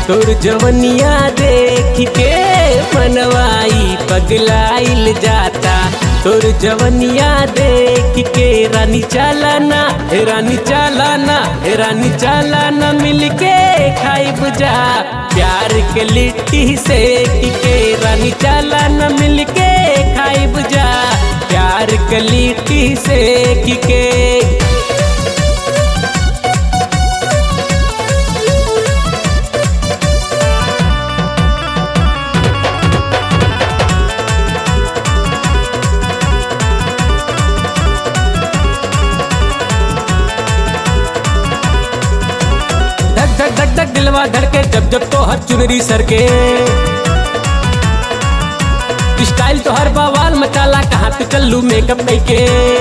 तोर जवनिया देख के मनवाई पगलाइल जाता तोर जवनिया देख के रानी चालाना हे रानी चालाना हे रानी चालाना मिलके खाई बुझा प्यार के लिट्टी से के रानी चालाना मिलके खाई बुझा प्यार के लिट्टी से के धक धक धक धक दिलवा धड़के जब जब तो हर चुनरी सर के स्टाइल तो हर बवाल मचाला कहाँ पे चलू मेकअप के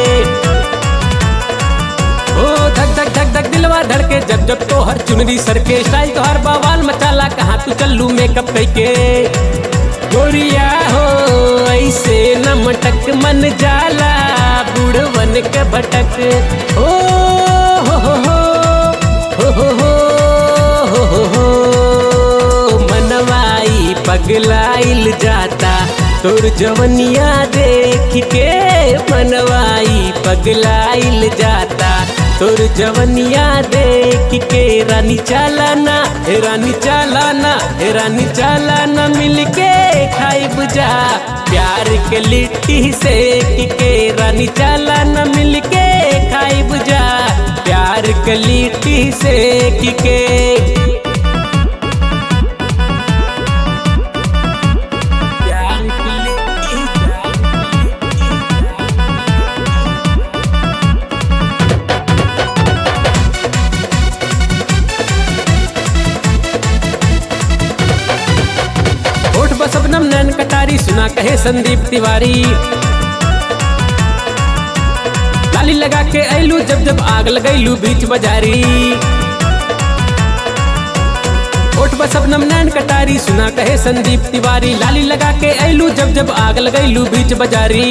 ओ धक धक धक धक दिलवा धड़के जब जब तो हर चुनरी सर के स्टाइल तो हर बवाल मचाला कहाँ तू चलू मेकअप के गोरिया हो ऐसे न मटक मन जाला बूढ़वन के भटक ओ हो हो हो हो हो हो हो हो हो मनवाई पगलाइल जाता तोर जवनिया देख के मनवाई पगलाइल जाता तोर जवनिया देख के रानी चालाना हे रानी चालाना हे रानी चालाना मिलके खाई बुझा प्यार के लिट्टी से के रानी चालाना मिलके खाई बुझा प्यार के लिट्टी से के प्यार के लिट्टी होठ बसबनम नैन कटारी सुना कहे संदीप तिवारी लाली लगा के ऐलू जब जब आग लगैलू बीच बाजारी होठ बसबनम नैन कटारी सुना कहे संदीप तिवारी लाली लगा के ऐलू जब जब आग लगैलू बीच बाजारी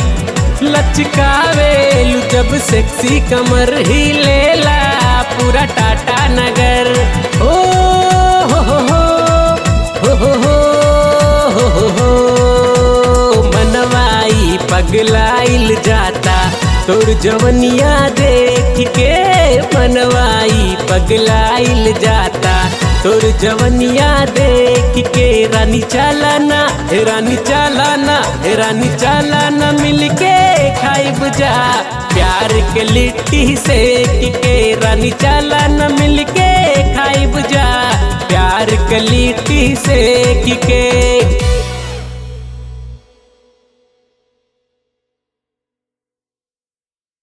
लचकावेलू जब सेक्सी कमर ही लेला पूरा टाटा नगर ओ हो हो हो हो हो हो हो हो हो मनवाई पगलाइल जाता तोर जवनिया देख के मनवाई पगलाइल जाता तोर जवनिया देख के रानी चालाना हे रानी चालाना हे रानी चालाना मिलके खाई बुझा प्यार के लिट्टी से के रानी चालाना मिलके खाई बुझा प्यार के लिट्टी से के